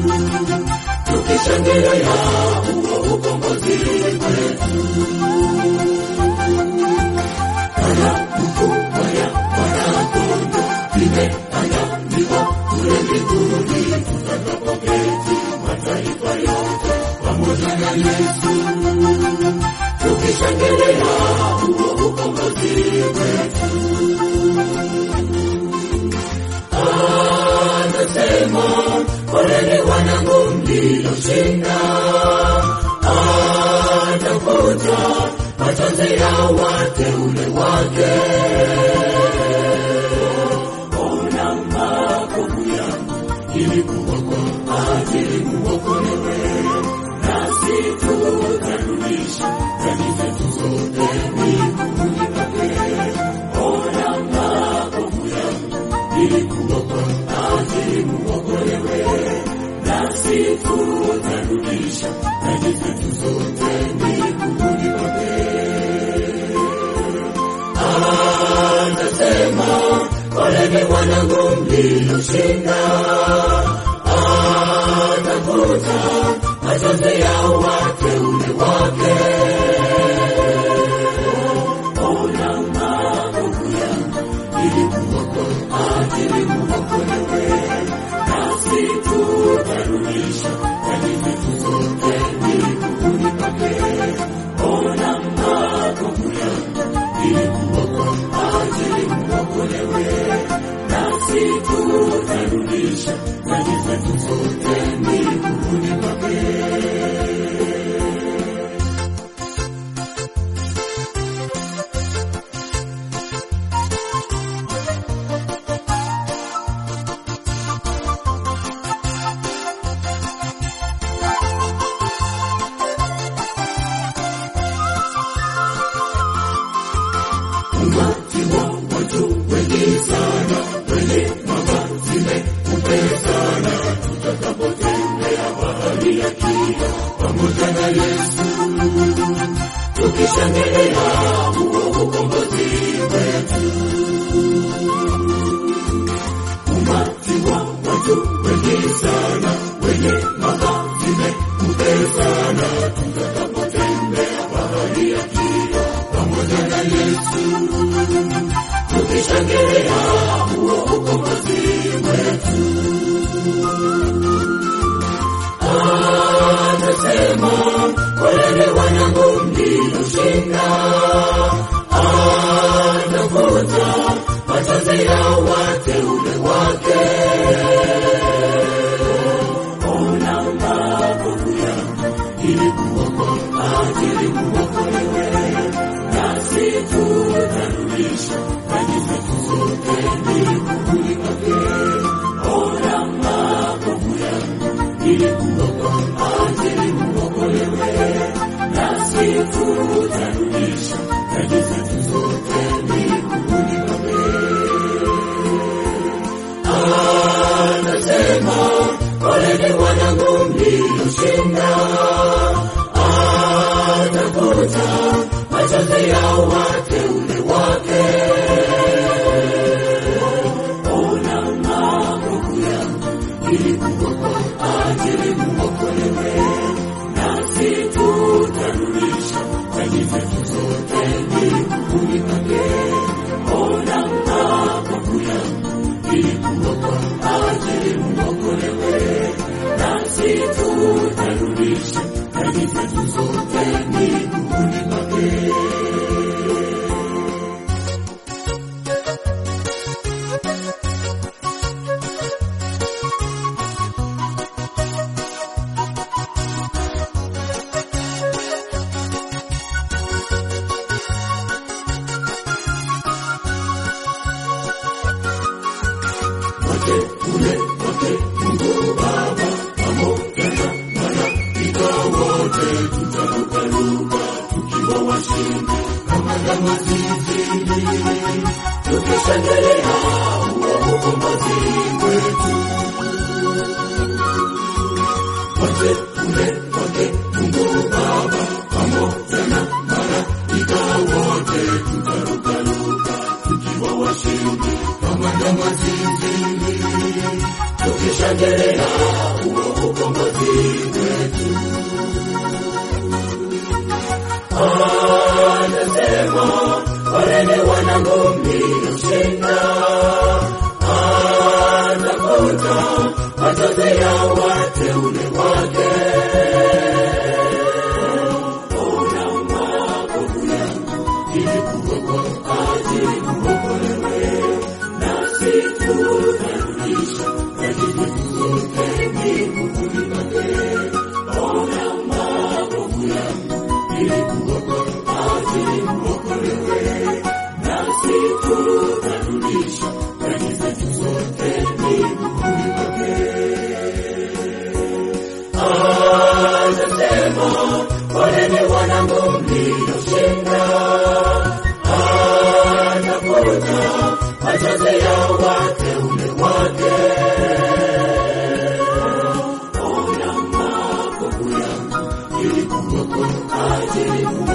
tukishangilia huo ukombozi wetu. Kama mkubwa ya Mwana-Kondoo imeandikwa kule mbinguni, tutakapoketi mataifa yote pamoja na Yesu, tukishangilia huo ukombozi wetu. Anasema, poleni wanangu mlioshinda, atafuta machozi ya wateule wake. Ona makovu yangu ilikuwa kwa ajili muokolewe, nasi tutarudisha dhambi zetu zote miguuni pake. Ona makovu yangu ilikuwa kwa ajili muokolewe, nasi tutarudisha dhambi zetu zote miguuni pake. Anasema, poleni wanangu mlioshinda, atafuta machozi ya wateule wake. Ona maovu yangu ilikuwa kwa ajili muokolewe, nasi tutarudisha dhambi zetu zote miguuni pake. Ona maovu yangu ilikuwa kwa ajili muokolewe, nasi tutarudisha dhambi zetu zote miguuni pake. Umati wa watu wengi sana, wenye mavazi meupe sana, tutakapotembea bahari ya kina pamoja na Yesu, tukishangilia huo ukombozi wetu. Umati wa watu wengi sana, wenye mavazi meupe sana, tutakapotembea bahari ya kina pamoja na Yesu, tukishangilia huo ukombozi wetu. Anasema, poleni wanangu mlioshinda, anafuta machozi ya wateule wake. Ona makovu yangu ilikuwa kwa ajili muokolewe, nasi tutarudisha dhambi zetu zote miguuni pake. Ona makovu yangu ilikuwa kwa ajili muokolewe, nasi tutarudisha dhambi zetu zote miguuni pake. Anasema, poleni wanangu mlioshinda, atafuta machozi ya wateule wake. Ona makovu yangu ilikuwa kwa ajili muokolewe, nasi tutarudisha dhambi zetu zote miguuni pake. Ona makovu yangu ilikuwa kwa ajili muokolewe, nasi tutarudisha dhambi zetu zote miguuni pake. Wake ule wake Mungu Baba pamoja na malaika wote, tutarukaruka tukiwa washindi kama ndama zizini, tukishangilia huo ukombozi wetu. Wake ule wake Mungu Baba pamoja na malaika wote, tutarukaruka tukiwa washindi kama ndama zizini, tukishangilia huo anasema poleni wanangu mlioshinda anakuta machozi ya wateule wake ona makovu yangu ilikuwa kwa ajili kuokolewe nasi tutarudisha majibu zote mbinguni pake ona makovu yangu ilikuwa kwa ajili kuokolewe nasi tutarudisha majibu zote mbinguni pake anasema poleni wanangu mlioshinda anakuta machozi ya wateule wake ona makovu yangu ilikuwa kwa ajili